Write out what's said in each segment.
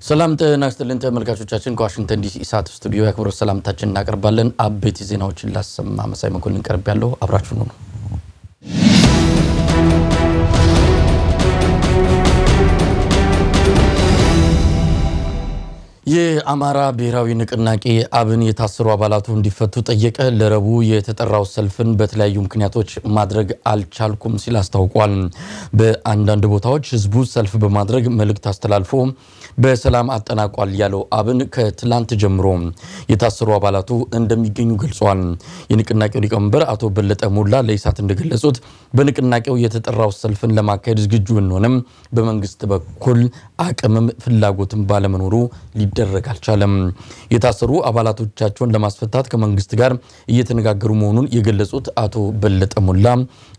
ሰላም ጤና ይስጥልን ተመልካቾቻችን፣ ከዋሽንግተን ዲሲ ኢሳት ስቱዲዮ የአክብሮት ሰላምታችን እናቀርባለን። አበይት ዜናዎችን ላሰማ መሳይ መኮንን ቀርብ ያለው አብራችሁ ነው። የአማራ ብሔራዊ ንቅናቄ አብን የታሰሩ አባላቱ እንዲፈቱ ጠየቀ። ለረቡዕ የተጠራው ሰልፍን በተለያዩ ምክንያቶች ማድረግ አልቻልኩም ሲል አስታውቋል። በአንዳንድ ቦታዎች ህዝቡ ሰልፍ በማድረግ መልእክት አስተላልፎ በሰላም አጠናቋል ያለው አብን ከትላንት ጀምሮ የታሰሩ አባላቱ እንደሚገኙ ገልጿል። የንቅናቄው ሊቀመንበር አቶ በለጠ ሞላ ለኢሳት እንደገለጹት በንቅናቄው የተጠራው ሰልፍን ለማካሄድ ዝግጁ ብንሆንም በመንግስት በኩል አቅምም ፍላጎትም ባለመኖሩ ሊደረግ አልቻለም። የታሰሩ አባላቶቻቸውን ለማስፈታት ከመንግስት ጋር እየተነጋገሩ መሆኑን የገለጹት አቶ በለጠ ሞላ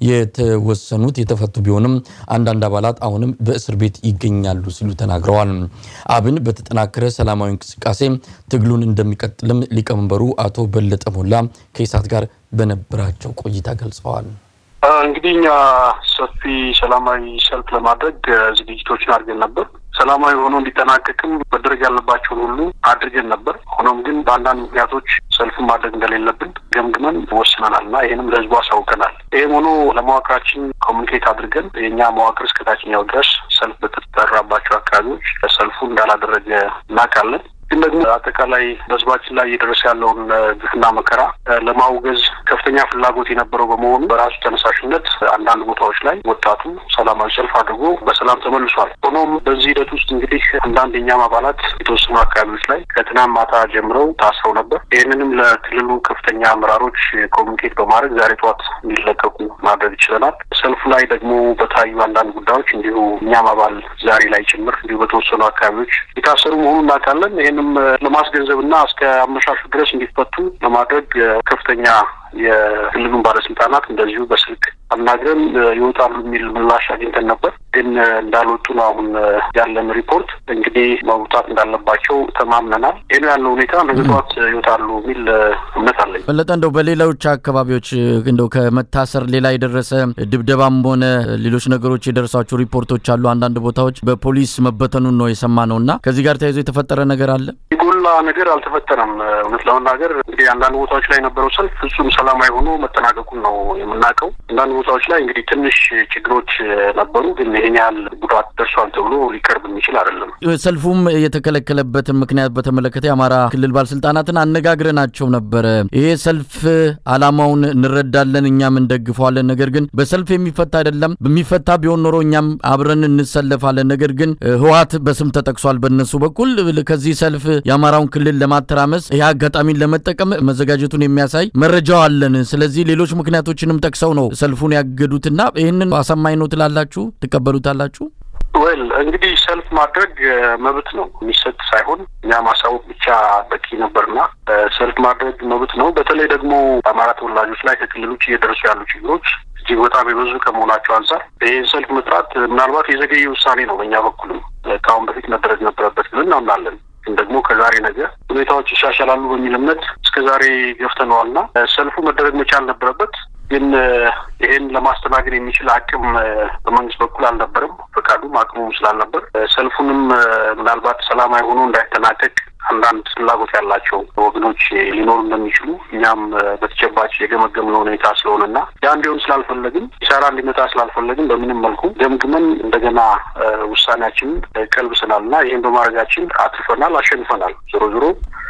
የተወሰኑት የተፈቱ ቢሆንም አንዳንድ አባላት አሁንም በእስር ቤት ይገኛሉ ሲሉ ተናግረዋል። አብን በተጠናከረ ሰላማዊ እንቅስቃሴ ትግሉን እንደሚቀጥልም ሊቀመንበሩ አቶ በለጠ ሞላ ከኢሳት ጋር በነበራቸው ቆይታ ገልጸዋል። እንግዲህ እኛ ሰፊ ሰላማዊ ሰልፍ ለማድረግ ዝግጅቶችን አድርገን ነበር። ሰላማዊ ሆኖ እንዲጠናቀቅም መደረግ ያለባቸውን ሁሉ አድርገን ነበር። ሆኖም ግን በአንዳንድ ምክንያቶች ሰልፍን ማድረግ እንደሌለብን ገምግመን ወስነናል እና ይህንም ለህዝቡ አሳውቀናል። ይህም ሆኖ ለመዋቅራችን ኮሚኒኬት አድርገን የእኛ መዋቅር እስከ ታችኛው ድረስ ሰልፍ በተጠራባቸው አካባቢዎች ሰልፉ እንዳላደረገ እናውቃለን። ግን ደግሞ አጠቃላይ በህዝባችን ላይ እየደረሰ ያለውን ግፍና መከራ ለማውገዝ ከፍተኛ ፍላጎት የነበረው በመሆኑ በራሱ ተነሳሽነት አንዳንድ ቦታዎች ላይ ወጣቱ ሰላማዊ ሰልፍ አድርጎ በሰላም ተመልሷል። ሆኖም በዚህ ሂደት ውስጥ እንግዲህ አንዳንድ የኛም አባላት የተወሰኑ አካባቢዎች ላይ ከትናንት ማታ ጀምረው ታስረው ነበር። ይህንንም ለክልሉ ከፍተኛ አመራሮች ኮሚኒኬት በማድረግ ዛሬ ጠዋት እንዲለቀቁ ማድረግ ይችለናል። ሰልፉ ላይ ደግሞ በታዩ አንዳንድ ጉዳዮች እንዲሁ እኛም አባል ዛሬ ላይ ጭምር እንዲሁ በተወሰኑ አካባቢዎች የታሰሩ መሆኑን እናውቃለን። ይህንም ለማስገንዘብ እና እስከ አመሻሹ ድረስ እንዲፈቱ ለማድረግ ከፍተኛ የክልሉን ባለስልጣናት እንደዚሁ በስልክ አናግረን ይወጣሉ የሚል ምላሽ አግኝተን ነበር። ግን እንዳልወጡ ነው አሁን ያለን ሪፖርት። እንግዲህ መውጣት እንዳለባቸው ተማምነናል። ይህ ነው ያለው ሁኔታ። ነገ ጠዋት ይወጣሉ የሚል እምነት አለኝ። በለጠ፣ እንደው በሌሎች አካባቢዎች እንደው ከመታሰር ሌላ የደረሰ ድብደባም ሆነ ሌሎች ነገሮች የደረሷቸው ሪፖርቶች አሉ። አንዳንድ ቦታዎች በፖሊስ መበተኑን ነው የሰማነው እና ከዚህ ጋር ተያይዞ የተፈጠረ ነገር አለ? የጎላ ነገር አልተፈጠረም። እውነት ለመናገር እንግዲህ አንዳንድ ቦታዎች ላይ የነበረው ሰልፍ ፍጹም ሰላማዊ ሆኖ መጠናቀቁን ነው የምናውቀው። አንዳንድ ቦታዎች ላይ እንግዲህ ትንሽ ችግሮች ነበሩ፣ ግን ይህን ያህል ጉዳት ደርሷል ተብሎ ሊቀርብ የሚችል አይደለም። ሰልፉም የተከለከለበትን ምክንያት በተመለከተ የአማራ ክልል ባለስልጣናትን አነጋግረናቸው ነበረ። ይሄ ሰልፍ አላማውን እንረዳለን፣ እኛም እንደግፈዋለን። ነገር ግን በሰልፍ የሚፈታ አይደለም። በሚፈታ ቢሆን ኖሮ እኛም አብረን እንሰለፋለን። ነገር ግን ህወሓት በስም ተጠቅሷል በእነሱ በኩል ከዚህ ሰልፍ የአማራውን ክልል ለማተራመስ ይህ አጋጣሚን ለመጠቀም መዘጋጀቱን የሚያሳይ መረጃው አለን። ስለዚህ ሌሎች ምክንያቶችንም ጠቅሰው ነው ሰልፉን ያገዱትና ይህንን አሳማኝ ነው ትላላችሁ? ትቀበሉታላችሁ? ወል እንግዲህ ሰልፍ ማድረግ መብት ነው፣ የሚሰጥ ሳይሆን እኛ ማሳወቅ ብቻ በቂ ነበርና ሰልፍ ማድረግ መብት ነው። በተለይ ደግሞ በአማራ ተወላጆች ላይ ከክልል ውጭ እየደረሱ ያሉ ችግሮች እጅግ በጣም የበዙ ከመሆናቸው አንጻር ይህን ሰልፍ መጥራት ምናልባት የዘገየ ውሳኔ ነው። በእኛ በኩልም ከአሁን በፊት መደረግ ነበረበት ብለን እናምናለን። ግን ደግሞ ከዛሬ ነገ ሁኔታዎች ይሻሻላሉ በሚል እምነት እስከ ዛሬ ገፍተነዋልና ሰልፉ መደረግ መቻል ነበረበት። ግን ይህን ለማስተናገድ የሚችል አቅም በመንግስት በኩል አልነበረም። ፈቃዱም አቅሙም ስላልነበር ሰልፉንም ምናልባት ሰላማዊ ሆኖ እንዳይጠናቀቅ አንዳንድ ፍላጎት ያላቸው ወገኖች ሊኖሩ እንደሚችሉ እኛም በተጨባጭ የገመገምነው ሁኔታ ስለሆነና ያ እንዲሆን ስላልፈለግን ኪሳራ እንዲመጣ ስላልፈለግን በምንም መልኩ ገምግመን እንደገና ውሳኔያችንን ቀልብሰናል እና ይህን በማድረጋችን አትርፈናል፣ አሸንፈናል። ዞሮ ዞሮ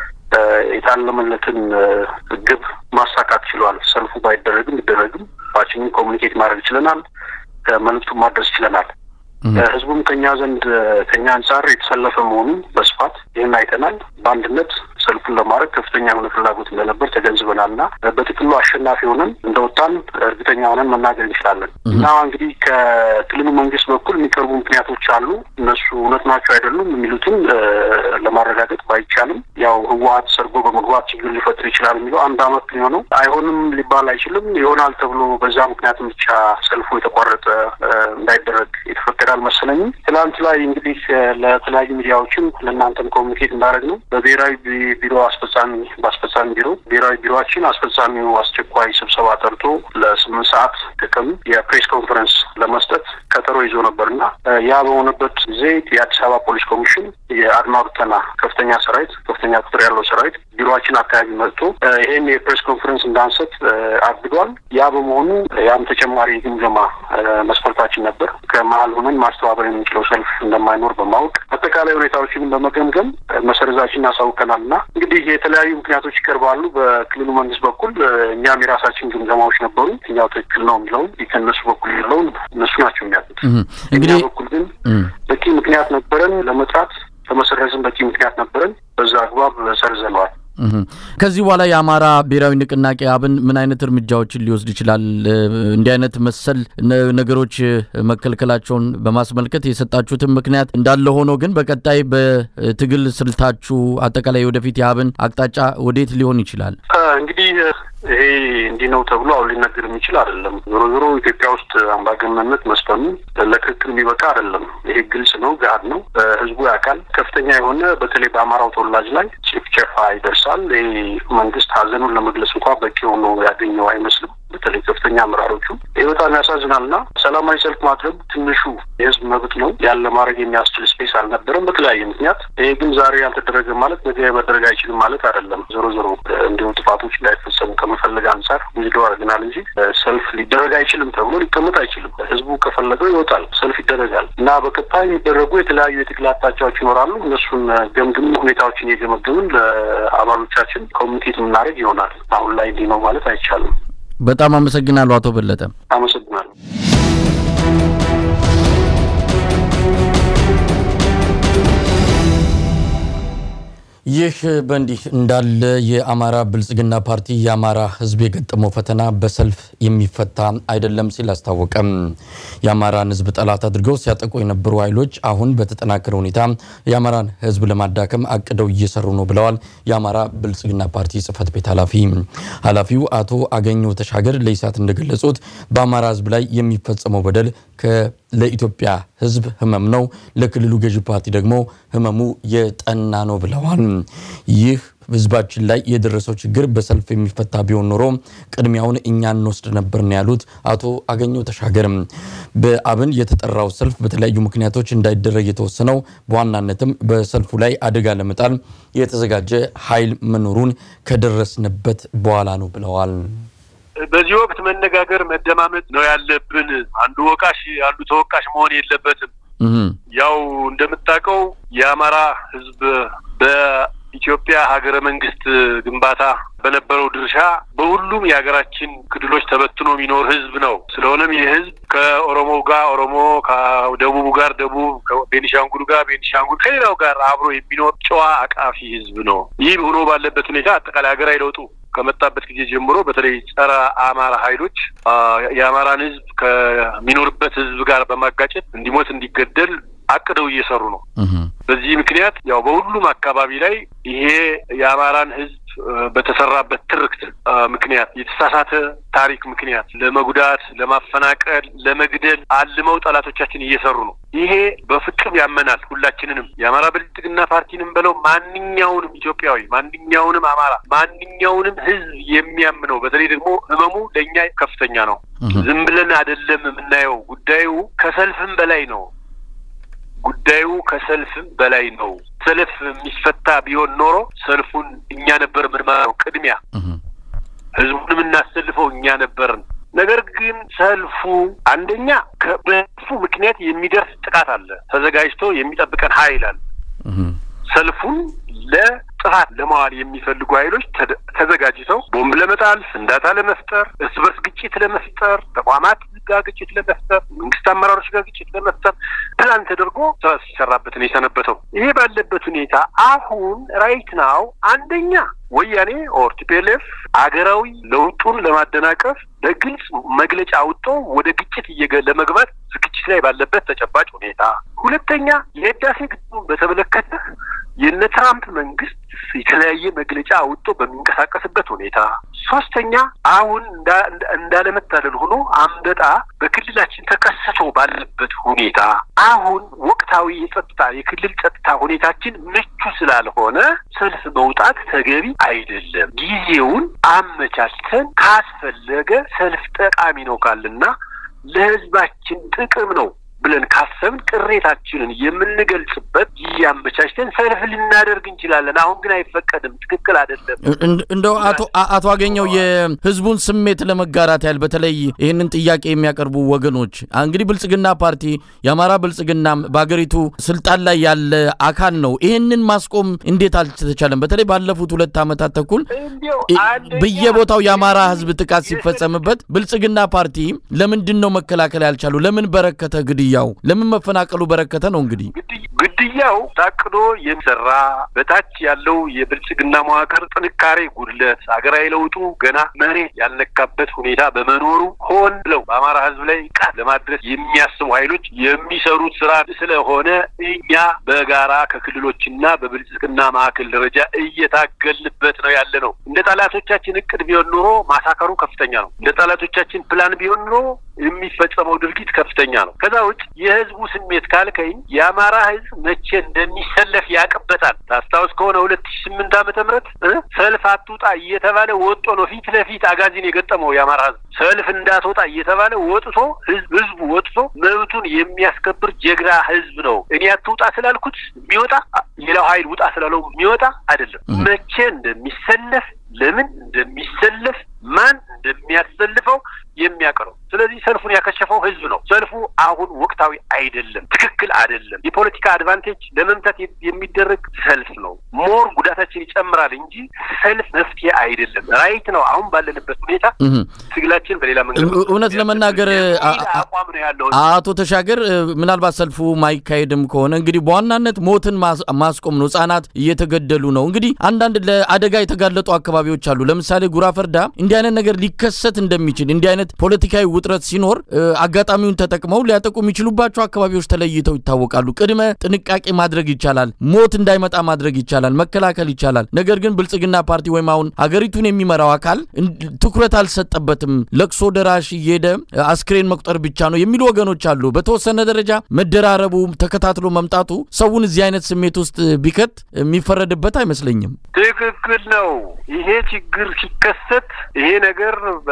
የታለመለትን ግብ ማሳካት ችሏል። ሰልፉ ባይደረግም ቢደረግም ባችንን ኮሚኒኬት ማድረግ ችለናል። መልዕክቱን ማድረስ ችለናል። ህዝቡም ከኛ ዘንድ ከኛ አንጻር የተሰለፈ መሆኑን በስፋት ይህን አይተናል። በአንድነት ሰልፉን ለማድረግ ከፍተኛ የሆነ ፍላጎት እንደነበር ተገንዝበናል እና በጥቅሉ አሸናፊ ሆነን እንደወጣን እርግጠኛ ሆነን መናገር እንችላለን እና እንግዲህ ከክልሉ መንግስት በኩል የሚቀርቡ ምክንያቶች አሉ። እነሱ እውነት ናቸው አይደሉም የሚሉትን ለማረጋገጥ ባይቻልም ያው ህወሓት ሰርጎ በመግባት ችግር ሊፈጥር ይችላል የሚለው አንድ አመት ሊሆነው አይሆንም ሊባል አይችልም። ይሆናል ተብሎ በዛ ምክንያትም ብቻ ሰልፉ የተቋረጠ እንዳይደረግ የተፈቀደ አልመሰለኝም። ትናንት ላይ እንግዲህ ለተለያዩ ሚዲያዎችም ለእናንተም ኮሚኒኬት እንዳደረግ ነው በብሔራዊ ቢሮ አስፈጻሚ በአስፈጻሚ ቢሮ ብሔራዊ ቢሮችን አስፈጻሚው አስቸኳይ ስብሰባ ጠርቶ ለስምንት ሰዓት ጥቅም የፕሬስ ኮንፈረንስ ለመስጠት ቀጠሮ ይዞ ነበርና ያ በሆነበት ጊዜ የአዲስ አበባ ፖሊስ ኮሚሽን የአድማ ብተና ከፍተኛ ሰራዊት ከፍተኛ ቁጥር ያለው ሰራዊት ቢሮችን አካባቢ መጥቶ ይህን የፕሬስ ኮንፈረንስ እንዳንሰጥ አግዷል። ያ በመሆኑ ያም ተጨማሪ ግምገማ መስፈርታችን ነበር። ከመሀል ሆነን ማስተባበር የምንችለው ሰልፍ እንደማይኖር በማወቅ አጠቃላይ ሁኔታዎችን በመገምገም መሰረዛችን እናሳውቀናል እና እንግዲህ የተለያዩ ምክንያቶች ይቀርባሉ። በክልሉ መንግስት በኩል እኛም የራሳችን ግምገማዎች ነበሩ። የትኛው ትክክል ነው የሚለውን ከእነሱ በኩል ያለውን እነሱ ናቸው የሚያጡት። እንግዲህ በኩል ግን በቂ ምክንያት ነበረን ለመጥራት ለመሰረዝም በቂ ምክንያት ነበረን። በዛ አግባብ ሰርዘነዋል። ከዚህ በኋላ የአማራ ብሔራዊ ንቅናቄ አብን ምን አይነት እርምጃዎችን ሊወስድ ይችላል? እንዲህ አይነት መሰል ነገሮች መከልከላቸውን በማስመልከት የሰጣችሁትን ምክንያት እንዳለ ሆኖ ግን በቀጣይ በትግል ስልታችሁ አጠቃላይ ወደፊት የአብን አቅጣጫ ወዴት ሊሆን ይችላል? እንግዲህ ይሄ እንዲህ ነው ተብሎ አሁን ሊነገር የሚችል አይደለም። ዞሮ ዞሮ ኢትዮጵያ ውስጥ አምባገነንነት መስፈኑ ለክርክር የሚበቃ አይደለም። ይሄ ግልጽ ነው፣ ገሀድ ነው፣ ህዝቡ ያውቃል። ከፍተኛ የሆነ በተለይ በአማራው ተወላጅ ላይ ጭፍጨፋ ይደርሳል። ይህ መንግስት ሀዘኑን ለመግለጽ እንኳ በቂ ሆኖ ያገኘው አይመስልም። በተለይ ከፍተኛ አመራሮቹ ይህ በጣም ያሳዝናል እና ሰላማዊ ሰልፍ ማድረግ ትንሹ የህዝብ መብት ነው። ያን ለማድረግ የሚያስችል ስፔስ አልነበረም በተለያየ ምክንያት። ይሄ ግን ዛሬ ያልተደረገ ማለት ነገ መደረግ አይችልም ማለት አይደለም። ዞሮ ዞሮ እንዲሁ ጥፋቶች እንዳይፈጸሙ ከመፈለግ አንጻር ውዝደው አድርገናል እንጂ ሰልፍ ሊደረግ አይችልም ተብሎ ሊቀመጥ አይችልም። ህዝቡ ከፈለገው ይወጣል፣ ሰልፍ ይደረጋል እና በቀጣይ የሚደረጉ የተለያዩ የትግል አቅጣጫዎች ይኖራሉ። እነሱን ገምግም ሁኔታዎችን እየገመገምን ለአባሎቻችን ኮሚኒኬት የምናደርግ ይሆናል። አሁን ላይ እንዲህ ነው ማለት አይቻልም። በጣም አመሰግናለሁ አቶ በለጠ። አመሰግናለሁ። ይህ በእንዲህ እንዳለ የአማራ ብልጽግና ፓርቲ የአማራ ሕዝብ የገጠመው ፈተና በሰልፍ የሚፈታ አይደለም ሲል አስታወቀም። የአማራን ሕዝብ ጠላት አድርገው ሲያጠቁ የነበሩ ኃይሎች አሁን በተጠናከረ ሁኔታ የአማራን ሕዝብ ለማዳከም አቅደው እየሰሩ ነው ብለዋል የአማራ ብልጽግና ፓርቲ ጽህፈት ቤት ኃላፊ። ኃላፊው አቶ አገኘው ተሻገር ለኢሳት እንደገለጹት በአማራ ሕዝብ ላይ የሚፈጸመው በደል ለኢትዮጵያ ህዝብ ህመም ነው፣ ለክልሉ ገዢ ፓርቲ ደግሞ ህመሙ የጠና ነው ብለዋል። ይህ ህዝባችን ላይ የደረሰው ችግር በሰልፍ የሚፈታ ቢሆን ኖሮ ቅድሚያውን እኛ እንወስድ ነበር ነው ያሉት አቶ አገኘው ተሻገርም። በአብን የተጠራው ሰልፍ በተለያዩ ምክንያቶች እንዳይደረግ የተወሰነው በዋናነትም በሰልፉ ላይ አደጋ ለመጣል የተዘጋጀ ኃይል መኖሩን ከደረስንበት በኋላ ነው ብለዋል። በዚህ ወቅት መነጋገር መደማመጥ ነው ያለብን። አንዱ ወቃሽ አንዱ ተወቃሽ መሆን የለበትም። ያው እንደምታውቀው የአማራ ህዝብ በኢትዮጵያ ሀገረ መንግስት ግንባታ በነበረው ድርሻ በሁሉም የሀገራችን ክልሎች ተበትኖ የሚኖር ህዝብ ነው። ስለሆነም ይህ ህዝብ ከኦሮሞ ጋር ኦሮሞ፣ ከደቡቡ ጋር ደቡብ፣ ከቤኒሻንጉል ጋር ቤኒሻንጉል፣ ከሌላው ጋር አብሮ የሚኖር ጨዋ አቃፊ ህዝብ ነው። ይህ ሆኖ ባለበት ሁኔታ አጠቃላይ ሀገራዊ ለውጡ ከመጣበት ጊዜ ጀምሮ በተለይ ጸረ አማራ ኃይሎች የአማራን ህዝብ ከሚኖርበት ህዝብ ጋር በማጋጨት እንዲሞት እንዲገደል አቅደው እየሰሩ ነው። በዚህ ምክንያት ያው በሁሉም አካባቢ ላይ ይሄ የአማራን ህዝብ በተሰራበት ትርክት ምክንያት የተሳሳተ ታሪክ ምክንያት ለመጉዳት፣ ለማፈናቀል፣ ለመግደል አልመው ጠላቶቻችን እየሰሩ ነው። ይሄ በፍጹም ያመናል ሁላችንንም የአማራ ብልጽግና ፓርቲንም በለው ማንኛውንም ኢትዮጵያዊ ማንኛውንም አማራ ማንኛውንም ህዝብ የሚያምነው በተለይ ደግሞ ህመሙ ለእኛ ከፍተኛ ነው። ዝም ብለን አይደለም የምናየው። ጉዳዩ ከሰልፍም በላይ ነው። ጉዳዩ ከሰልፍም በላይ ነው። ሰልፍ የሚፈታ ቢሆን ኖሮ ሰልፉን እኛ ነበር ምንመራው። ቅድሚያ ህዝቡን የምናሰልፈው እኛ ነበርን። ነገር ግን ሰልፉ አንደኛ በሰልፉ ምክንያት የሚደርስ ጥቃት አለ። ተዘጋጅቶ የሚጠብቀን ኃይል አለ። ሰልፉን ለጥፋት ለማዋል የሚፈልጉ ኃይሎች ተዘጋጅተው ቦምብ ለመጣል፣ ፍንዳታ ለመፍጠር፣ እርስ በርስ ግጭት ለመፍጠር፣ ተቋማት ጋር ግጭት ለመፍጠር፣ መንግስት አመራሮች ጋር ግጭት ለመፍጠር ፕላን ተደርጎ ሲሰራበት ነው የሰነበተው። ይሄ ባለበት ሁኔታ አሁን ራይት ናው አንደኛ ወያኔ ኦር ቲፒኤልኤፍ አገራዊ ለውጡን ለማደናቀፍ በግልጽ መግለጫ አውጥቶ ወደ ግጭት ለመግባት ዝግጅት ላይ ባለበት ተጨባጭ ሁኔታ፣ ሁለተኛ የህዳሴ ግድቡን በተመለከተ የነ ትራምፕ መንግስት የተለያየ መግለጫ አውጥቶ በሚንቀሳቀስበት ሁኔታ፣ ሶስተኛ አሁን እንዳለመታደል ሆኖ አንበጣ በክልላችን ተከስቶ ባለበት ሁኔታ አሁን ወቅታዊ የጸጥታ የክልል ጸጥታ ሁኔታችን ምቹ ስላልሆነ ሰልፍ መውጣት ተገቢ አይደለም። ጊዜውን አመቻችተን ካስፈለገ ሰልፍ ጠቃሚ ነው ካልና ለህዝባችን ጥቅም ነው ብለን ካሰብን ቅሬታችንን የምንገልጽበት ጊዜ አመቻችተን ሰልፍ ልናደርግ እንችላለን። አሁን ግን አይፈቀድም። ትክክል አይደለም። እንደው አቶ አቶ አገኘው የህዝቡን ስሜት ለመጋራት ያህል በተለይ ይህንን ጥያቄ የሚያቀርቡ ወገኖች እንግዲህ ብልጽግና ፓርቲ የአማራ ብልጽግና በሀገሪቱ ስልጣን ላይ ያለ አካል ነው። ይህንን ማስቆም እንዴት አልተቻለም? በተለይ ባለፉት ሁለት ዓመታት ተኩል በየቦታው የአማራ ህዝብ ጥቃት ሲፈጸምበት ብልጽግና ፓርቲ ለምንድን ነው መከላከል ያልቻሉ? ለምን በረከተ ግድያው? ለምን መፈናቀሉ በረከተ ነው? እንግዲህ ግድያው ታቅዶ የሚሰራ በታች ያለው የብልጽግና መዋቅር ጥንካሬ ጉድለት፣ ሀገራዊ ለውጡ ገና መሬት ያልነካበት ሁኔታ በመኖሩ ሆን ብለው በአማራ ህዝብ ላይ ጥቃት ለማድረስ የሚያስቡ ኃይሎች የሚሰሩት ስራ ስለሆነ እኛ በጋራ ከክልሎችና በብልጽግና ማዕከል ደረጃ እየታገልንበት ነው ያለ ነው። እንደ ጠላቶቻችን እቅድ ቢሆን ኖሮ ማሳከሩ ከፍተኛ ነው። እንደ ጠላቶቻችን ፕላን ቢሆን ኖሮ የሚፈጸመው ድርጊት ከፍተኛ ነው። ከዛ ውጭ የህዝቡ ስሜት ካልከኝ የአማራ ህዝብ መቼ እንደሚሰለፍ ያቅበታል። ታስታውስ ከሆነ ሁለት ሺ ስምንት ዓመተ ምህረት ሰልፍ አትውጣ እየተባለ ወጦ ነው ፊት ለፊት አጋዚን የገጠመው የአማራ ህዝብ ሰልፍ እንዳትወጣ እየተባለ ወጥቶ ህዝቡ ወጥቶ መብቱን የሚያስከብር ጀግና ህዝብ ነው። እኔ አትውጣ ስላልኩት የሚወጣ ሌላው ሀይል ውጣ ስላለው የሚወጣ አይደለም። መቼ እንደሚሰለፍ ለምን እንደሚሰለፍ ማን እንደሚያሰልፈው የሚያቀረው ስለዚህ ሰልፉን ያከሸፈው ህዝብ ነው። ሰልፉ አሁን ወቅታዊ አይደለም፣ ትክክል አይደለም። የፖለቲካ አድቫንቴጅ ለመምታት የሚደረግ ሰልፍ ነው። ሞር ጉዳታችን ይጨምራል እንጂ ሰልፍ መፍትሄ አይደለም። ራይት ነው። አሁን ባለንበት ሁኔታ ትግላችን በሌላ መንገድ እውነት ለመናገር አቋም ነው ያለው። አቶ ተሻገር ምናልባት ሰልፉ ማይካሄድም ከሆነ እንግዲህ በዋናነት ሞትን ማስቆም ነው። ህጻናት እየተገደሉ ነው። እንግዲህ አንዳንድ ለአደጋ የተጋለጡ አካባቢዎች አሉ። ለምሳሌ ጉራ ፈርዳ እንዲህ አይነት ነገር ሊከሰት እንደሚችል እንዲህ አይነት ፖለቲካዊ ውጥረት ሲኖር አጋጣሚውን ተጠቅመው ሊያጠቁ የሚችሉባቸው አካባቢዎች ተለይተው ይታወቃሉ። ቅድመ ጥንቃቄ ማድረግ ይቻላል። ሞት እንዳይመጣ ማድረግ ይቻላል። መከላከል ይቻላል። ነገር ግን ብልጽግና ፓርቲ ወይም አሁን ሀገሪቱን የሚመራው አካል ትኩረት አልሰጠበትም። ለቅሶ ደራሽ እየሄደ አስክሬን መቁጠር ብቻ ነው የሚሉ ወገኖች አሉ። በተወሰነ ደረጃ መደራረቡ፣ ተከታትሎ መምጣቱ ሰውን እዚህ አይነት ስሜት ውስጥ ቢከት የሚፈረድበት አይመስለኝም። ትክክል ነው። ይሄ ችግር ሲከሰት ይሄ ነገር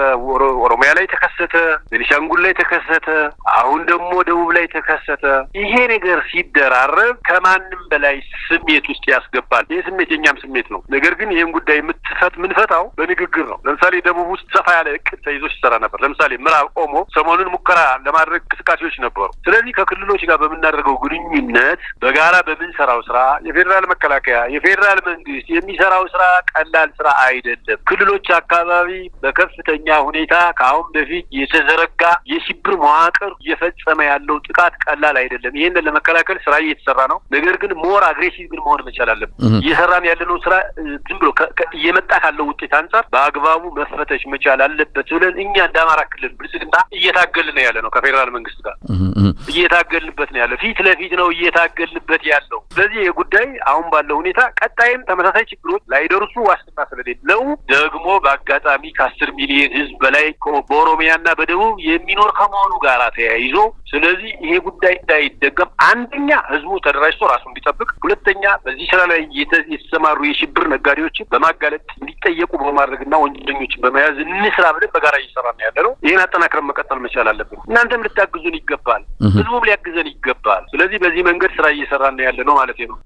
በኦሮሚያ ላይ ተከሰተ፣ ቤኒሻንጉል ላይ ተከሰተ፣ አሁን ደግሞ ደቡብ ላይ ተከሰተ። ይሄ ነገር ሲደራረብ ከማንም በላይ ስሜት ውስጥ ያስገባል። ይህ ስሜት የኛም ስሜት ነው። ነገር ግን ይህን ጉዳይ የምትፈት ምንፈታው በንግግር ነው። ለምሳሌ ደቡብ ውስጥ ሰፋ ያለ እቅድ ተይዞ ሲሰራ ነበር። ለምሳሌ ምዕራብ ኦሞ ሰሞኑን ሙከራ ለማድረግ እንቅስቃሴዎች ነበሩ። ስለዚህ ከክልሎች ጋር በምናደርገው ግንኙነት በጋራ በምንሰራው ስራ የፌዴራል መከላከያ የፌዴራል መንግስት የሚሰራው ስራ ቀላል ስራ አይደለም። ክልሎች አካባቢ በከፍተኛ ሁኔታ ከአሁን በፊት የተዘረጋ የሽብር መዋቅር እየፈጸመ ያለው ጥቃት ቀላል አይደለም። ይህንን ለመከላከል ስራ እየተሰራ ነው። ነገር ግን ሞር አግሬሲቭ ግን መሆን መቻል አለብን። እየሰራን ያለነው ስራ ዝም ብሎ እየመጣ ካለው ውጤት አንጻር በአግባቡ መፈተሽ መቻል አለበት ብለን እኛ እንደ አማራ ክልል ብልጽግና እየታገልን ነው ያለ ነው። ከፌዴራል መንግስት ጋር እየታገልንበት ነው ያለው። ፊት ለፊት ነው እየታገልንበት ያለው። ስለዚህ ይህ ጉዳይ አሁን ባለው ሁኔታ ቀጣይም ተመሳሳይ ችግሮች ላይደርሱ ዋስትና ስለሌለው ደግሞ በአጋጣሚ ከአስር ሚሊዮን ህዝብ በላይ በኦሮሚያና በደቡብ የሚኖር ከመሆኑ ጋር ተያይዞ ስለዚህ ይሄ ጉዳይ እንዳይደገም አንደኛ ህዝቡ ተደራጅቶ ራሱ እንዲጠብቅ፣ ሁለተኛ በዚህ ስራ ላይ የተሰማሩ የሽብር ነጋዴዎችን በማጋለጥ እንዲጠየቁ በማድረግና ወንጀለኞችን በመያዝ እንስራ ብለን በጋራ እየሰራ ነው ያለ ነው። ይህን አጠናክረን መቀጠል መቻል አለብን። እናንተም ልታግዙን ይገባል፣ ህዝቡም ሊያግዘን ይገባል። ስለዚህ በዚህ መንገድ ስራ እየሰራ ነው ያለ ነው ማለት ነው።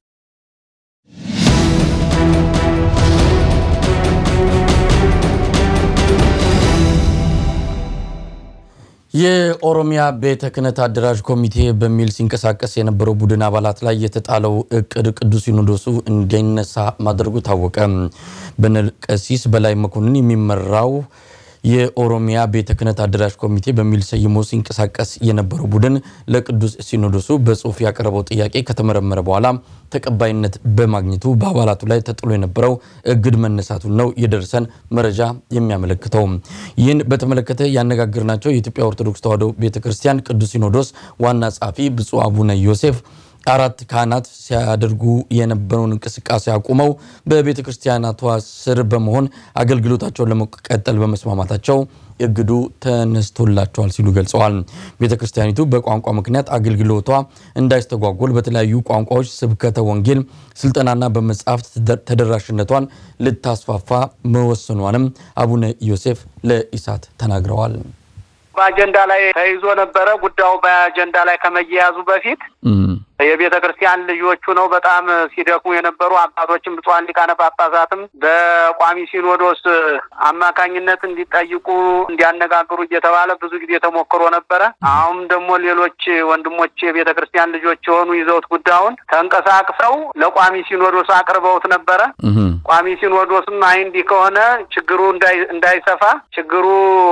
የኦሮሚያ ቤተ ክህነት አደራጅ ኮሚቴ በሚል ሲንቀሳቀስ የነበረው ቡድን አባላት ላይ የተጣለው እቅድ ቅዱስ ሲኖዶሱ እንዳይነሳ ማድረጉ ታወቀ። በቀሲስ በላይ መኮንን የሚመራው የኦሮሚያ ቤተ ክህነት አደራጅ ኮሚቴ በሚል ሰይሞ ሲንቀሳቀስ የነበረው ቡድን ለቅዱስ ሲኖዶሱ በጽሁፍ ያቀረበው ጥያቄ ከተመረመረ በኋላ ተቀባይነት በማግኘቱ በአባላቱ ላይ ተጥሎ የነበረው እግድ መነሳቱን ነው የደረሰን መረጃ የሚያመለክተው። ይህን በተመለከተ ያነጋገርናቸው የኢትዮጵያ ኦርቶዶክስ ተዋሕዶ ቤተ ክርስቲያን ቅዱስ ሲኖዶስ ዋና ጸሐፊ ብፁዕ አቡነ ዮሴፍ አራት ካህናት ሲያደርጉ የነበረውን እንቅስቃሴ አቁመው በቤተ ክርስቲያናቷ ስር በመሆን አገልግሎታቸውን ለመቀጠል በመስማማታቸው እግዱ ተነስቶላቸዋል ሲሉ ገልጸዋል። ቤተ ክርስቲያኒቱ በቋንቋ ምክንያት አገልግሎቷ እንዳይስተጓጎል በተለያዩ ቋንቋዎች ስብከተ ወንጌል ስልጠናና በመጽሐፍት ተደራሽነቷን ልታስፋፋ መወሰኗንም አቡነ ዮሴፍ ለኢሳት ተናግረዋል። በአጀንዳ ላይ ተይዞ ነበረ። ጉዳዩ በአጀንዳ ላይ ከመያያዙ በፊት የቤተ ክርስቲያን ልጆቹ ነው በጣም ሲደክሙ የነበሩ አባቶችም ብፁዓን ሊቃነ ጳጳሳትም በቋሚ ሲኖዶስ አማካኝነት እንዲጠይቁ እንዲያነጋግሩ እየተባለ ብዙ ጊዜ ተሞክሮ ነበረ። አሁን ደግሞ ሌሎች ወንድሞች የቤተ ክርስቲያን ልጆች የሆኑ ይዘውት ጉዳዩን ተንቀሳቅሰው ለቋሚ ሲኖዶስ አቅርበውት ነበረ። ቋሚ ሲኖዶስም አይ እንዲህ ከሆነ ችግሩ እንዳይሰፋ ችግሩ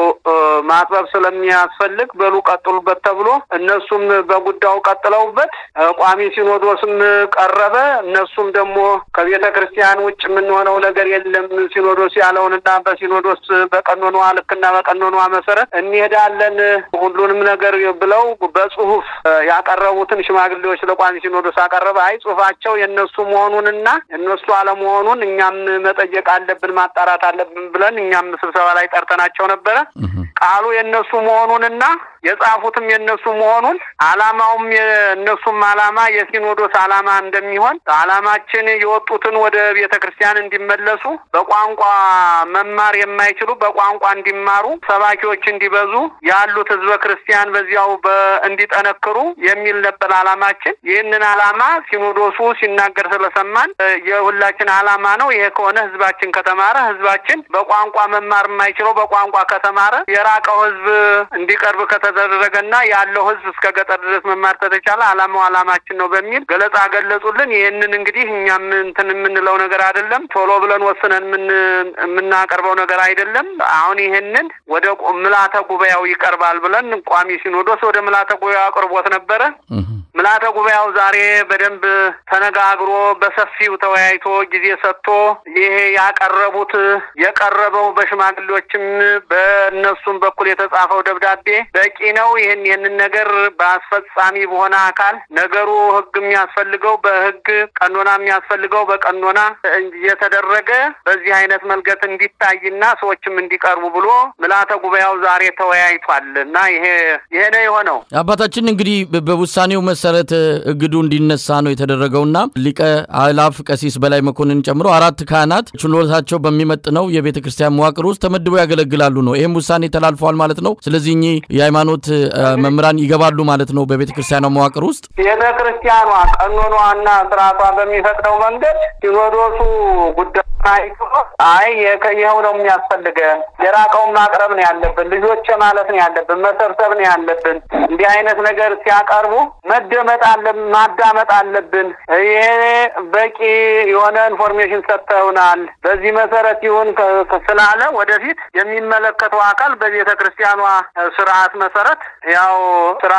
ማጥበብ ስለሚያስፈልግ በሉ ቀጥሉበት ተብሎ እነሱም በጉዳዩ ቀጥለውበት ቋሚ ሲኖዶስም ቀረበ። እነሱም ደግሞ ከቤተ ክርስቲያን ውጭ የምንሆነው ነገር የለም ሲኖዶስ ያለውንና በሲኖዶስ በቀኖኗ ልክና በቀኖኗ መሰረት እንሄዳለን ሁሉንም ነገር ብለው በጽሁፍ ያቀረቡትን ሽማግሌዎች ለቋሚ ሲኖዶስ አቀረበ። አይ ጽሁፋቸው የእነሱ መሆኑንና እነሱ አለመሆኑን እኛም መጠየቅ አለብን ማጣራት አለብን ብለን እኛም ስብሰባ ላይ ጠርተናቸው ነበረ። ቃሉ የእነሱ መሆኑንና የጻፉትም የእነሱ መሆኑን አላማውም የእነሱም አላማ የሲኖዶስ አላማ እንደሚሆን አላማችን የወጡትን ወደ ቤተ ክርስቲያን እንዲመለሱ በቋንቋ መማር የማይችሉ በቋንቋ እንዲማሩ ሰባኪዎች እንዲበዙ ያሉት ህዝበ ክርስቲያን በዚያው እንዲጠነክሩ የሚል ነበር አላማችን። ይህንን አላማ ሲኖዶሱ ሲናገር ስለሰማን የሁላችን አላማ ነው። ይሄ ከሆነ ህዝባችን ከተማረ ህዝባችን በቋንቋ መማር የማይችለው በቋንቋ ከተማረ የራቀው ህዝብ እንዲቀርብ ከተደረገና ያለው ህዝብ እስከ ገጠር ድረስ መማር ከተቻለ አላማው አላማችን ነው በሚል ገለጻ ገለጹልን። ይህንን እንግዲህ እኛም እንትን የምንለው ነገር አይደለም። ቶሎ ብለን ወስነን የምናቀርበው ነገር አይደለም። አሁን ይህንን ወደ ምልዓተ ጉባኤው ይቀርባል ብለን ቋሚ ሲኖዶስ ወደ ምልዓተ ጉባኤው አቅርቦት ነበረ። ምልዓተ ጉባኤው ዛሬ በደንብ ተነጋግሮ በሰፊው ተወያይቶ ጊዜ ሰጥቶ ይሄ ያቀረቡት የቀረበው በሽማግሌዎችም በእነሱም በኩል የተጻፈው ደብዳቤ በቂ ነው። ይህን ይህንን ነገር በአስፈጻሚ በሆነ አካል ነገሩ ህግ የሚያስፈልገው በህግ ቀኖና የሚያስፈልገው በቀኖና እየተደረገ በዚህ አይነት መልገት እንዲታይና ሰዎችም እንዲቀርቡ ብሎ ምልዓተ ጉባኤው ዛሬ ተወያይቷል እና ይሄ ይሄ ነው የሆነው። አባታችን እንግዲህ በውሳኔው መሰረት እግዱ እንዲነሳ ነው የተደረገውና ሊቀ አእላፍ ቀሲስ በላይ መኮንን ጨምሮ አራት ካህናት ችሎታቸው በሚመጥነው የቤተ ክርስቲያን መዋቅር ውስጥ ተመድበው ያገለግላሉ ነው። ይህም ውሳኔ ተላልፈዋል ማለት ነው። ስለዚህ እኚህ የሃይማኖት መምህራን ይገባሉ ማለት ነው በቤተ ክርስቲያኗ መዋቅር ውስጥ። ቤተ ክርስቲያኗ ቀኖኗና ስርዓቷ በሚፈቅደው መንገድ ሲኖዶሱ ጉዳይ አይቶ አይ ይኸው ነው የሚያስፈልገን፣ የራቀውን ማቅረብ ነው ያለብን፣ ልጆች ማለት ነው ያለብን፣ መሰብሰብ ነው ያለብን። እንዲህ አይነት ነገር ሲያቀርቡ መደመጥ አለብን፣ ማዳመጥ አለብን። ይሄ በቂ የሆነ ኢንፎርሜሽን ሰጥተውናል። በዚህ መሰረት ይሁን ስላለ ወደፊት የሚመለከተው አካል በቤተ ክርስቲያኗ ስርዓት መሰረት ያው ስራ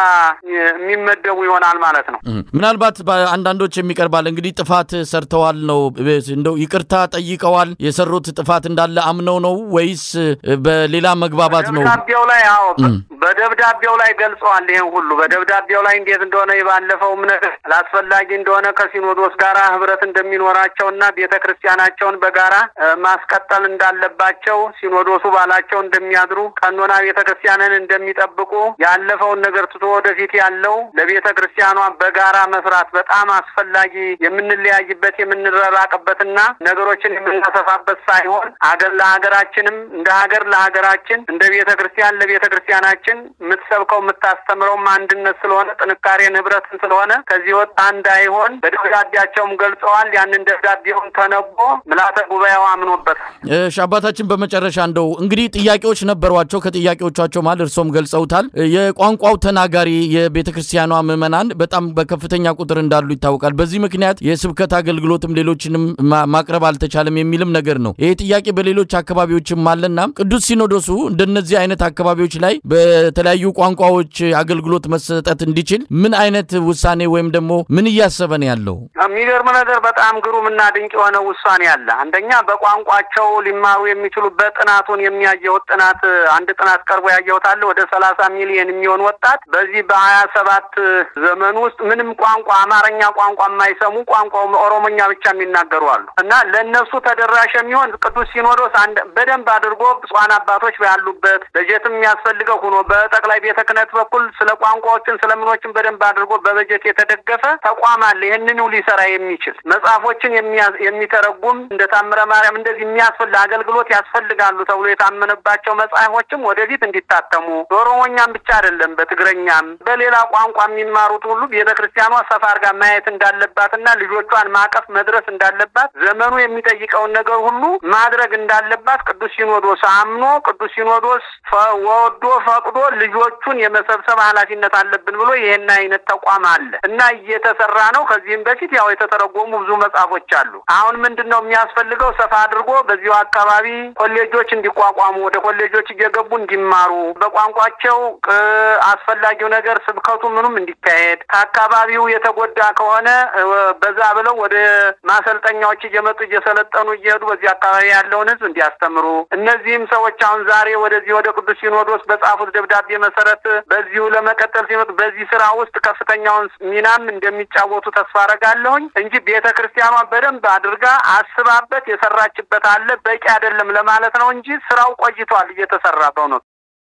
የሚመደቡ ይሆናል ማለት ነው። ምናልባት አንዳንዶች የሚቀርባል እንግዲህ ጥፋት ሰርተዋል ነው እንደው ይቅርታ ጠይቀዋል። የሰሩት ጥፋት እንዳለ አምነው ነው ወይስ በሌላ መግባባት ነው? ደብዳቤው ላይ አዎ፣ በደብዳቤው ላይ ገልጸዋል። ይሄን ሁሉ በደብዳቤው ላይ እንዴት እንደሆነ የባለፈውም ነገር አላስፈላጊ እንደሆነ ከሲኖዶስ ጋራ ህብረት እንደሚኖራቸውና ቤተ ክርስቲያናቸውን በጋራ ማስቀጠል እንዳለባቸው ሲኖዶሱ ባላቸው እንደሚያድሩ ቀኖና ቤተ ክርስቲያንን እንደሚጠብቁ ያለፈውን ነገር ትቶ ወደፊት ያለው ለቤተ ክርስቲያኗ በጋራ መስራት በጣም አስፈላጊ የምንለያይበት የምንረራቅበትና ነገሮችን የምናሰፋበት ሳይሆን አገር ለሀገራችንም እንደ ሀገር ለሀገራችን እንደ ቤተ ክርስቲያን ለቤተ ክርስቲያናችን የምትሰብከው የምታስተምረውም አንድነት ስለሆነ ጥንካሬን ህብረትን ስለሆነ ከዚህ ወጣ እንዳይሆን በደብዳቤያቸውም ገልጸዋል። ያንን ደብዳቤውን ተነቦ ምልዓተ ጉባኤው አምኖበታል። እሺ አባታችን፣ በመጨረሻ እንደው እንግዲህ ጥያቄዎች ነበሯቸው። ከጥያቄዎቻቸው መሀል እርሶም ገልጸውታል። የቋንቋው ተናጋሪ የቤተ ክርስቲያኗ ምዕመናን በጣም በከፍተኛ ቁጥር እንዳሉ ይታወቃል። በዚህ ምክንያት የስብከት አገልግሎትም ሌሎችንም ማቅረብ አልተቻለም የሚልም ነገር ነው። ይሄ ጥያቄ በሌሎች አካባቢዎችም አለና ቅዱስ ሲኖዶሱ እንደነዚህ አይነት አካባቢዎች ላይ በተለያዩ ቋንቋዎች አገልግሎት መሰጠት እንዲችል ምን አይነት ውሳኔ ወይም ደግሞ ምን እያሰበ ነው ያለው? የሚገርም ነገር በጣም ግሩም እና ድንቅ የሆነ ውሳኔ አለ። አንደኛ በቋንቋቸው ሊማሩ የሚችሉበት ጥናቱን የሚያየሁት ጥናት አንድ ጥናት ቀርቦ ያየሁት አለ ወደ ሰላሳ ሚሊዮን የሚሆን ወጣት በዚህ በሀያ ሰባት ዘመን ውስጥ ምንም ቋንቋ አማርኛ ቋንቋ የማይሰሙ ቋንቋ ኦሮሞኛ ብቻ የሚናገሩ አሉ እና ለእነሱ ተደራሽ የሚሆን ቅዱስ ሲኖዶስ አንድ በደንብ አድርጎ ብፁዓን አባቶች ያሉበት በጀትም የሚያስፈልገው ሆኖ በጠቅላይ ቤተ ክህነት በኩል ስለ ቋንቋዎችን ስለምኖችን በደንብ አድርጎ በበጀት የተደገፈ ተቋም አለ። ይህንኑ ሊሰራ የሚችል መጽሐፎችን የሚተረጉም እንደ ታምረ ማርያም እንደዚህ የሚያስፈልግ አገልግሎት ያስፈልጋሉ ተብሎ የታመነባቸው መጽሐፎችም ወደፊት እንዲታተሙ በኦሮሞኛም ብቻ አይደለም፣ በትግረኛም በሌላ ቋንቋ የሚማሩት ሁሉ ቤተ ክርስቲያኗ ሰፋ አድርጋ ማየት እንዳለባትና ልጆቿን ማቀፍ መድረስ እንዳለባት ዘመኑ የሚጠይቀውን ነገር ሁሉ ማድረግ እንዳለባት ቅዱስ ሲኖዶስ አምኖ ቅዱስ ሲኖዶስ ወዶ ፈቅዶ ልጆቹን የመሰብሰብ ኃላፊነት አለብን ብሎ ይህን አይነት ተቋም አለ እና እየተሰራ ነው። ከዚህም በፊት ያው የተተረጎሙ ብዙ መጽሐፎች አሉ። አሁን ምንድን ነው የሚያስፈልገው? ሰፋ አድርጎ በዚሁ አካባቢ ኮሌጆች እንዲቋቋሙ ወደ ኮሌጆች እየገቡ እንዲማሩ በቋንቋቸው አስፈላጊው ነገር ስብከቱ ምኑም እንዲካሄድ ከአካባቢው የተጎዳ ከሆነ በዛ ብለው ወደ ማሰልጠኛዎች እየመጡ እየሰለጠኑ እየሄዱ በዚህ አካባቢ ያለውን ሕዝብ እንዲያስተምሩ እነዚህም ሰዎች አሁን ዛሬ ወደዚህ ወደ ቅዱስ ሲኖዶስ በጻፉት ደብዳቤ መሰረት በዚሁ ለመቀጠል ሲመጡ በዚህ ስራ ውስጥ ከፍተኛውን ሚናም እንደሚጫወቱ ተስፋ አረጋለሁኝ እንጂ ቤተ ክርስቲያኗ በደንብ አድርጋ አስባበት የሰራችበት አለ። በቂ አይደለም ለማለት ነው እንጂ ስራው ቆይቷል እየተሰራ በእውነቱ።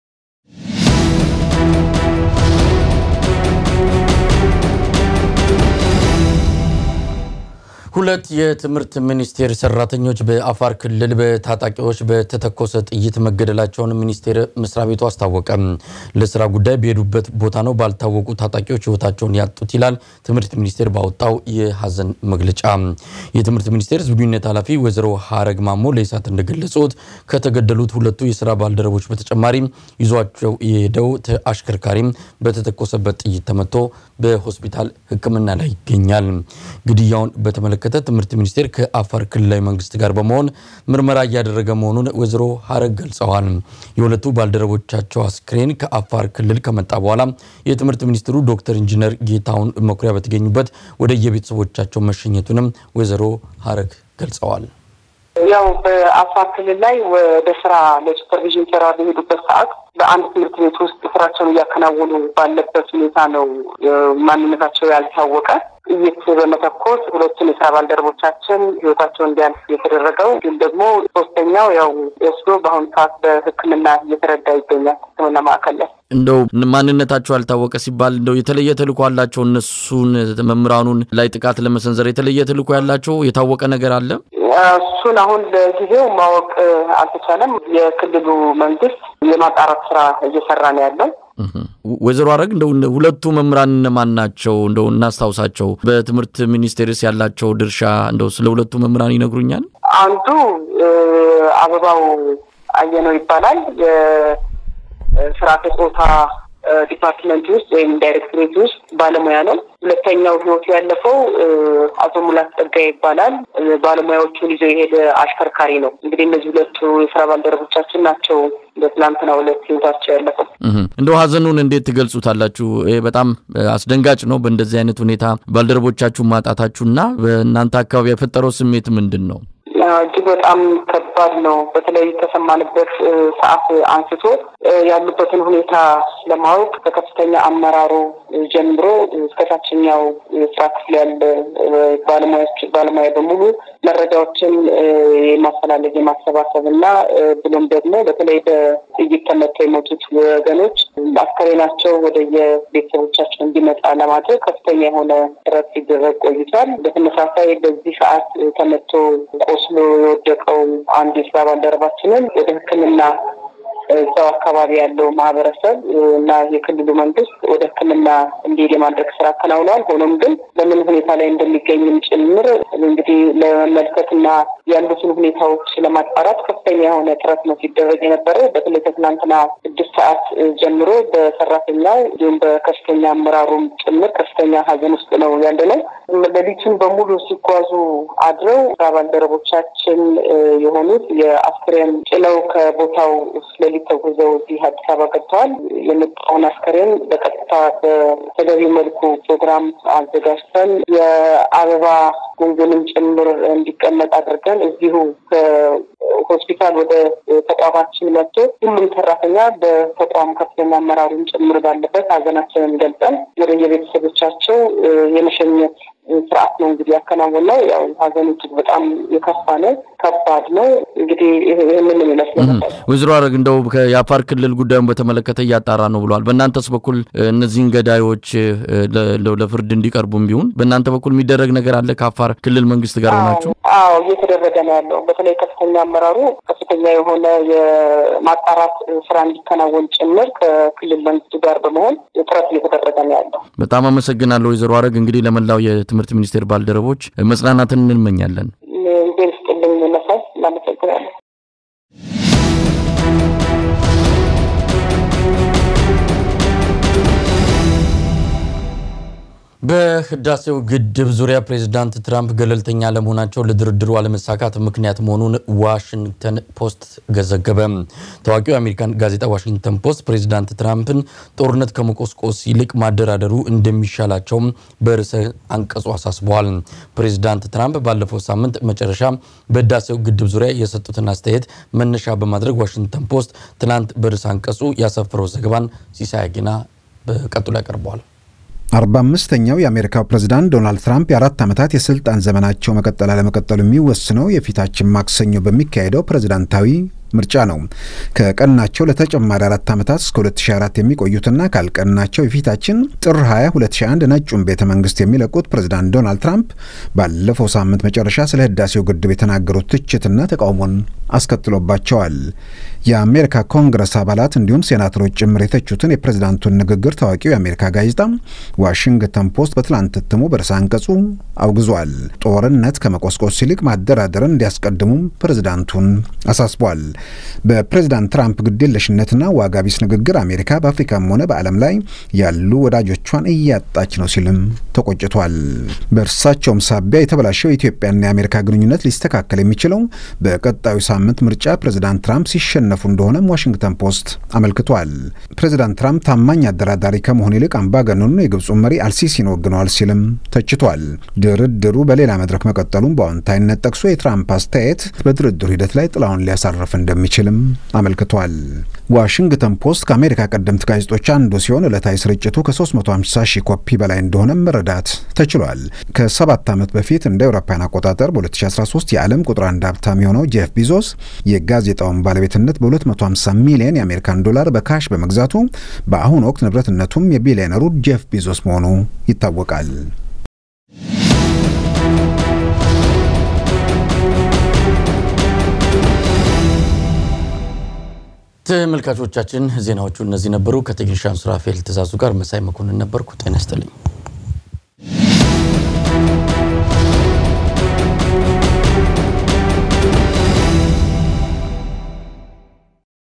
ሁለት የትምህርት ሚኒስቴር ሰራተኞች በአፋር ክልል በታጣቂዎች በተተኮሰ ጥይት መገደላቸውን ሚኒስቴር መስሪያ ቤቱ አስታወቀ። ለስራ ጉዳይ በሄዱበት ቦታ ነው ባልታወቁ ታጣቂዎች ህይወታቸውን ያጡት ይላል ትምህርት ሚኒስቴር ባወጣው የሀዘን መግለጫ። የትምህርት ሚኒስቴር ህዝብ ግንኙነት ኃላፊ ወይዘሮ ሀረግ ማሞ ለኢሳት እንደገለጹት ከተገደሉት ሁለቱ የስራ ባልደረቦች በተጨማሪ ይዟቸው የሄደው አሽከርካሪም በተተኮሰበት ጥይት ተመቶ በሆስፒታል ሕክምና ላይ ይገኛል። ግድያውን በተመለከተ ትምህርት ሚኒስቴር ከአፋር ክልላዊ መንግስት ጋር በመሆን ምርመራ እያደረገ መሆኑን ወይዘሮ ሀረግ ገልጸዋል። የሁለቱ ባልደረቦቻቸው አስክሬን ከአፋር ክልል ከመጣ በኋላ የትምህርት ሚኒስትሩ ዶክተር ኢንጂነር ጌታሁን መኩሪያ በተገኙበት ወደ የቤተሰቦቻቸው መሸኘቱንም ወይዘሮ ሀረግ ገልጸዋል። ያው በአፋር ክልል ላይ ወደ ስራ ለሱፐርቪዥን ስራ በሄዱበት ሰዓት በአንድ ትምህርት ቤት ውስጥ ስራቸውን እያከናወኑ ባለበት ሁኔታ ነው ማንነታቸው ያልታወቀ ጥይት በመተኮስ ሁለቱን የስራ ባልደረቦቻችን ህይወታቸው እንዲያልፍ የተደረገው እንዲሁም ደግሞ ሶስተኛው ያው ወስዶ በአሁኑ ሰዓት በሕክምና እየተረዳ ይገኛል ሕክምና ማዕከል ላይ። እንደው ማንነታቸው ያልታወቀ ሲባል እንደው የተለየ ተልእኮ አላቸው እነሱን መምህራኑን ላይ ጥቃት ለመሰንዘር የተለየ ተልእኮ ያላቸው የታወቀ ነገር አለ? እሱን አሁን ለጊዜው ማወቅ አልተቻለም። የክልሉ መንግስት የማጣራት ስራ እየሰራ ነው ያለው። ወይዘሮ አረግ እንደው ሁለቱ መምህራን እነማን ናቸው? እንደው እናስታውሳቸው። በትምህርት ሚኒስቴርስ ያላቸው ድርሻ እንደው ስለ ሁለቱ መምህራን ይነግሩኛል? አንዱ አበባው አየነው ይባላል። የስርዓተ ጾታ ዲፓርትመንት ውስጥ ወይም ዳይሬክቶሬት ውስጥ ባለሙያ ነው። ሁለተኛው ህይወቱ ያለፈው አቶ ሙላት ጸጋ ይባላል። ባለሙያዎቹን ይዞ የሄደ አሽከርካሪ ነው። እንግዲህ እነዚህ ሁለቱ የስራ ባልደረቦቻችን ናቸው በትናንትናው ዕለት ህይወታቸው ያለፈው። እንደው ሀዘኑን እንዴት ትገልጹታላችሁ? ይሄ በጣም አስደንጋጭ ነው። በእንደዚህ አይነት ሁኔታ ባልደረቦቻችሁን ማጣታችሁና በእናንተ አካባቢ የፈጠረው ስሜት ምንድን ነው? እጅግ በጣም ከባድ ነው። በተለይ ከሰማንበት ሰዓት አንስቶ ያሉበትን ሁኔታ ለማወቅ ከከፍተኛ አመራሩ ጀምሮ እስከ ታችኛው የስራ ክፍል ያለ ባለሙያዎች ባለሙያ በሙሉ መረጃዎችን የማፈላለግ የማሰባሰብ እና ብሎም ደግሞ በተለይ በጥይት ተመተው የሞቱት ወገኖች አስከሬናቸው ወደ የቤተሰቦቻቸው እንዲመጣ ለማድረግ ከፍተኛ የሆነ ጥረት ሲደረግ ቆይቷል። በተመሳሳይ በዚህ ሰዓት ተመቶ ቆስሎ የወደቀው አንድ የስራ ባልደረባችንን ወደ ሕክምና እዛው አካባቢ ያለው ማህበረሰብ እና የክልሉ መንግስት ወደ ሕክምና እንዲሄድ የማድረግ ስራ አከናውነዋል። ሆኖም ግን በምን ሁኔታ ላይ እንደሚገኝም ጭምር እንግዲህ ለመመልከትና ያሉትን ሁኔታዎች ለማጣራት ከፍተኛ የሆነ ጥረት ነው ሲደረግ የነበረው። በተለይ ከትናንትና ስድስት ሰዓት ጀምሮ በሰራተኛው እንዲሁም በከፍተኛ አመራሩም ጭምር ከፍተኛ ሀዘን ውስጥ ነው ያለ ነው። ሌሊቱን በሙሉ ሲጓዙ አድረው ስራ ባልደረቦቻችን የሆኑት የአስክሬን ጭነው ከቦታው ሌሊት ተጉዘው እዚህ አዲስ አበባ ገብተዋል። የመጣውን አስከሬን በቀጥታ በተገቢው መልኩ ፕሮግራም አዘጋጅተን የአበባ ጉንጉንም ጭምር እንዲቀመጥ አድርገን እዚሁ ሆስፒታል ወደ ተቋማችን መጥቶ ሁሉም ሰራተኛ በተቋሙ ከፍተኛ አመራሩን ጭምር ባለበት ሀዘናችንን ገልጸን ወደ የቤተሰቦቻቸው የመሸኘት ስርዓት ነው እንግዲህ ያከናወነው። ያው ሀዘኑ እጅግ በጣም የከፋ ነው፣ ከባድ ነው። እንግዲህ ይህንን ይመስላል። ወይዘሮ አረግ እንደው የአፋር ክልል ጉዳዩን በተመለከተ እያጣራ ነው ብለዋል። በእናንተስ በኩል እነዚህን ገዳዮች ለፍርድ እንዲቀርቡም ቢሆን በእናንተ በኩል የሚደረግ ነገር አለ? ከአፋር ክልል መንግስት ጋር ሆናችሁ? አዎ እየተደረገ ነው ያለው። በተለይ ከፍተኛ አመራሩ ከፍተኛ የሆነ የማጣራት ስራ እንዲከናወን ጭምር ከክልል መንግስቱ ጋር በመሆን ጥረት እየተደረገ ነው ያለው። በጣም አመሰግናለሁ ወይዘሮ አረግ። እንግዲህ ለመላው የትምህርት ሚኒስቴር ባልደረቦች መጽናናትን እንመኛለን። ዜን ስጥልኝ መሳይ እናመሰግናለን። በህዳሴው ግድብ ዙሪያ ፕሬዝዳንት ትራምፕ ገለልተኛ ለመሆናቸው ለድርድሩ አለመሳካት ምክንያት መሆኑን ዋሽንግተን ፖስት ዘገበ። ታዋቂው የአሜሪካን ጋዜጣ ዋሽንግተን ፖስት ፕሬዝዳንት ትራምፕን ጦርነት ከመቆስቆስ ይልቅ ማደራደሩ እንደሚሻላቸውም በርዕሰ አንቀጹ አሳስበዋል። ፕሬዝዳንት ትራምፕ ባለፈው ሳምንት መጨረሻ በህዳሴው ግድብ ዙሪያ የሰጡትን አስተያየት መነሻ በማድረግ ዋሽንግተን ፖስት ትናንት በርዕሰ አንቀጹ ያሰፈረው ዘገባን ሲሳይ አጊና በቀጥሎ ያቀርበዋል። አርባ አምስተኛው የአሜሪካው ፕሬዝዳንት ዶናልድ ትራምፕ የአራት ዓመታት የስልጣን ዘመናቸው መቀጠል አለመቀጠሉ የሚወስነው የፊታችን ማክሰኞ በሚካሄደው ፕሬዝዳንታዊ ምርጫ ነው። ከቀናቸው ለተጨማሪ አራት ዓመታት እስከ 2004 የሚቆዩትና ካልቀናቸው የፊታችን ጥር 20 2001 ነጩን ቤተ መንግስት የሚለቁት ፕሬዝዳንት ዶናልድ ትራምፕ ባለፈው ሳምንት መጨረሻ ስለ ህዳሴው ግድብ የተናገሩት ትችትና ተቃውሞን አስከትሎባቸዋል። የአሜሪካ ኮንግረስ አባላት እንዲሁም ሴናተሮች ጭምር የተቹትን የፕሬዝዳንቱን ንግግር ታዋቂው የአሜሪካ ጋዜጣ ዋሽንግተን ፖስት በትላንት እትሙ በርዕሰ አንቀጹ አውግዟል። ጦርነት ከመቆስቆስ ይልቅ ማደራደርን እንዲያስቀድሙም ፕሬዝዳንቱን አሳስቧል። በፕሬዝዳንት ትራምፕ ግዴለሽነትና ዋጋ ቢስ ንግግር አሜሪካ በአፍሪካም ሆነ በዓለም ላይ ያሉ ወዳጆቿን እያጣች ነው ሲልም ተቆጭቷል። በእርሳቸውም ሳቢያ የተበላሸው የኢትዮጵያና የአሜሪካ ግንኙነት ሊስተካከል የሚችለው በቀጣዩ ሳምንት ምርጫ ፕሬዝዳንት ትራምፕ ሲሸነፉ እንደሆነም ዋሽንግተን ፖስት አመልክቷል። ፕሬዝዳንት ትራምፕ ታማኝ አደራዳሪ ከመሆን ይልቅ አምባገነኑን የግብፁን መሪ አልሲሲን ወግነዋል ሲልም ተችቷል። ድርድሩ በሌላ መድረክ መቀጠሉን በአዎንታዊነት ጠቅሶ የትራምፕ አስተያየት በድርድሩ ሂደት ላይ ጥላውን ሊያሳርፍ እንደሚችልም አመልክቷል። ዋሽንግተን ፖስት ከአሜሪካ ቀደምት ጋዜጦች አንዱ ሲሆን ዕለታዊ ስርጭቱ ከ350 ሺህ ኮፒ በላይ እንደሆነም መረዳት ተችሏል። ከሰባት ዓመት በፊት እንደ አውሮፓውያን አቆጣጠር በ2013 የዓለም ቁጥር አንድ ሀብታም የሆነው ጄፍ ቢዞስ የጋዜጣውን ባለቤትነት በ250 ሚሊዮን የአሜሪካን ዶላር በካሽ በመግዛቱ በአሁኑ ወቅት ንብረትነቱም የቢሊዮነሩ ጄፍ ቢዞስ መሆኑ ይታወቃል። ተመልካቾቻችን ዜናዎቹ እነዚህ ነበሩ። ከቴክኒሻን ሱራፌል ትእዛዙ ጋር መሳይ መኮንን ነበርኩ። ጤና ይስጥልኝ።